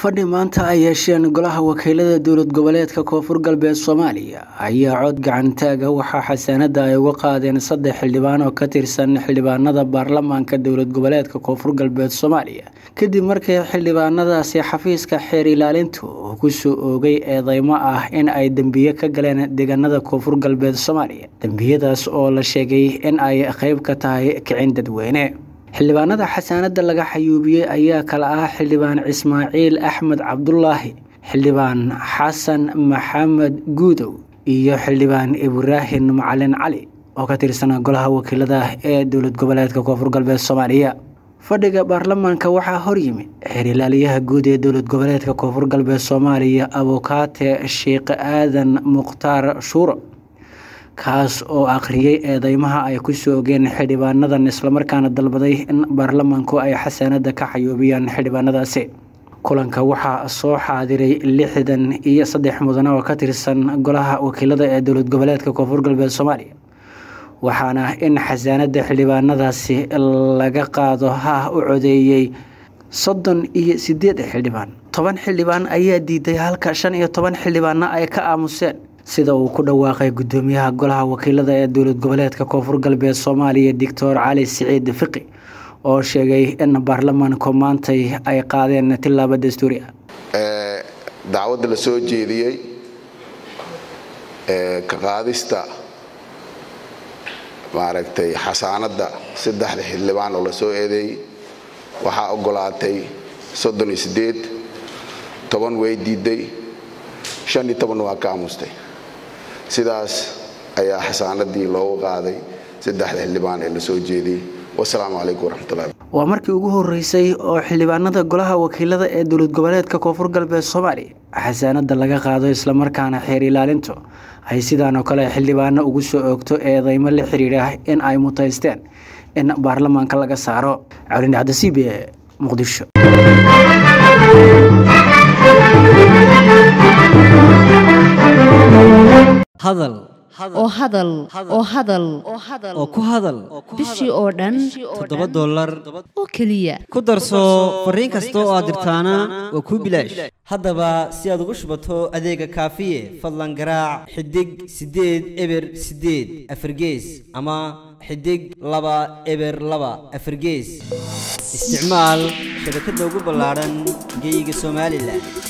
fadhi maanta ay yeesheen golaha wakiilada dowlad goboleedka koonfur galbeed soomaaliya ayaa cod gacantaaga waxaa xasaanada ay uga qaadeen saddex xildhibaan oo ka tirsan xildhibaanada baarlamaanka dowlad goboleedka koonfur galbeed soomaaliya kadib markii xildhibaanadaasi xafiiska xeer ilaalintu uu kusoo oogay eedeymo ah in ay dembiye ka galeen deegaanada koonfur galbeed soomaaliya dembiyadaas oo la sheegay in ay qeyb ka tahay kicin dadweyne xildhibaanada xasaanada laga xayuubiyey ayaa kala ah xildhibaan ismaaciil axmed cabdulaahi xildhibaan xasan maxamed guudow iyo xildhibaan ibraahim macalin cali oo ka tirsan golaha wakiilada ee dowlad goboleedka koonfur galbeed soomaaliya fadhiga baarlamaanka waxaa horyimi xeer ilaaliyaha guud ee dowlad goboleedka koonfur galbeed soomaaliya abukaate sheekh aadan mukhtaar shuuro kaas oo akhriyey eedeymaha ay kusoo ogeen xildhibaanadan islamarkaana dalbaday in baarlamaanku ay xasaanada ka xayuubiyaan xildhibaanadaasi kulanka waxaa soo xaadiray lixdan iyo saddex mudane oo ka tirsan golaha wakiilada ee dowlad goboleedka koonfur galbeed soomaaliya waxaana in xasaanada xildhibaanadaasi laga qaado ha u codeeyey soddon iyo sideed xildhibaan toban xildhibaan ayaa diiday halka shan iyo toban xildhibaanna ay ka aamuseen sida uu ku dhawaaqay gudoomiyaha golaha wakiilada ee dowlad goboleedka koonfur galbeed soomaaliya doctor cali siciid fiqi oo sheegay in baarlamaanku maantay ay qaadeen tilaabo dastuuri ah dacwadda la soo jeediyey ka qaadista maaragtay xasaanadda saddexda xildhibaan oo la soo eedeeyey waxaa ogolaatay soddon iyo sideed toban way diiday shan iyo toban waa ka aamustay sidaas ayaa xasaanadii loogu qaaday saddexda xildhibaan ee la soo jeediyey wasalaamu calaykum waraxmatullahi waa markii ugu horeysay oo xildhibaanada golaha wakiilada ee dowlad goboleedka koonfur galbeed soomaaliya xasaanada laga qaado islamarkaana xeer ilaalintu ay sidaan oo kale xildhibaano ugu soo oogto eedeymo la xiriira in ay mutaysteen in baarlamaanka laga saaro calindhacda c b e muqdisho hadal oo hadal oo hadal oo ku hadal bishii oo dhan toddoba dollar oo keliya ku darso fariin kasta oo aad dirtaana waa kuu bilaash haddaba si aad ugu shubato adeega kaafiye fadlan garaac xidig siddeed eber siddeed afargees ama xidig laba eber laba afargees isticmaal shabakadda ugu ballaadhan geeyiga somalilan